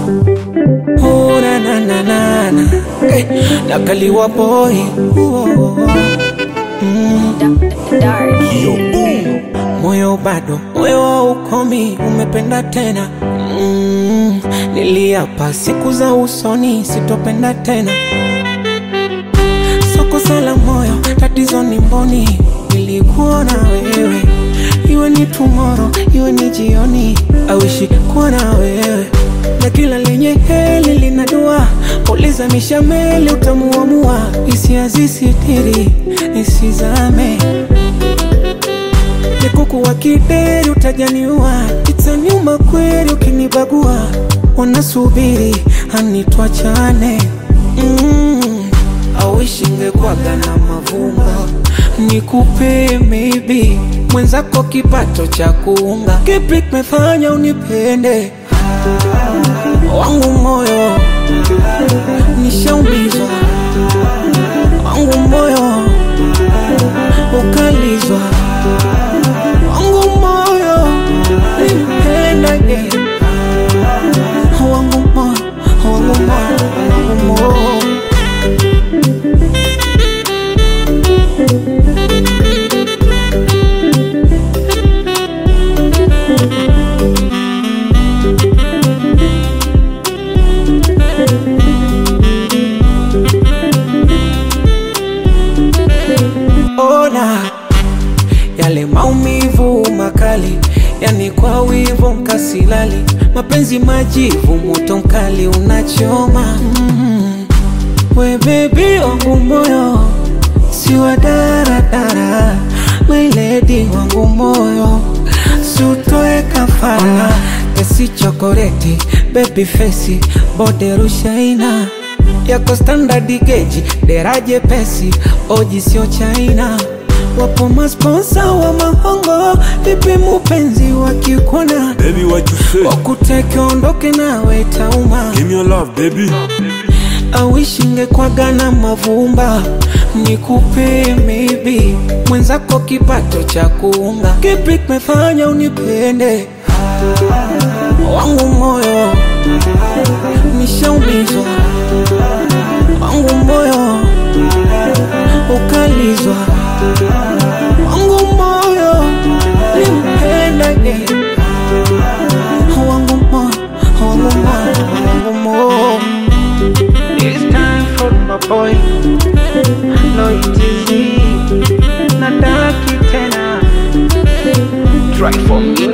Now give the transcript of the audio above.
Oh, na na na na na hey, nakaliwa boy oh, mm, Dark. moyo bado moyo wa ukomi umependa tena mm, niliapa siku za usoni sitopenda tena soko sala moyo tatizo ni mboni nilikuona wewe iwe ni tumoro iwe ni jioni awishi kuwa na wewe na kila lenye heli lina dua uliza mishameli utamuamua hisia zisitiri nisizame nikuku wa kideri utajaniua itaniuma kweli ukinibagua wanasubiri anitwachane mm, awishingekwaga na mavumba nikupe maybe mwenzako kipato cha kuunga kipi kimefanya unipende wangu moyo nishaumizwa wangu moyo ukalizwa wangu moyo nipendage wangu moyo wangu moyo wangu moyo ona yale maumivu makali, yani kwa wivu mkasilali, mapenzi majivu, moto mkali unachoma. mm We bebi wangu moyo, si wa daradara, my lady wangu moyo, si utoe kafara, kesi chokoleti, baby face, bode rushaina yako standard geji, deraje pesi, oji sio China. Wapo masponsa wa mahongo, vipi mupenzi wakikona Baby, what you say? wakuteke ondoke nawe tauma Give me your love, baby. awishingekwaga na mavumba nikupe maybe mwenzako kipato cha kuunga kipi kimefanya unipende wangu moyo nishaumizwa wangu moyo ukalizwa wangu moyo nimpendage wangu moyo wangu moyo wangu moyo It's time for my boy Loyalty Nadaki tena Try for me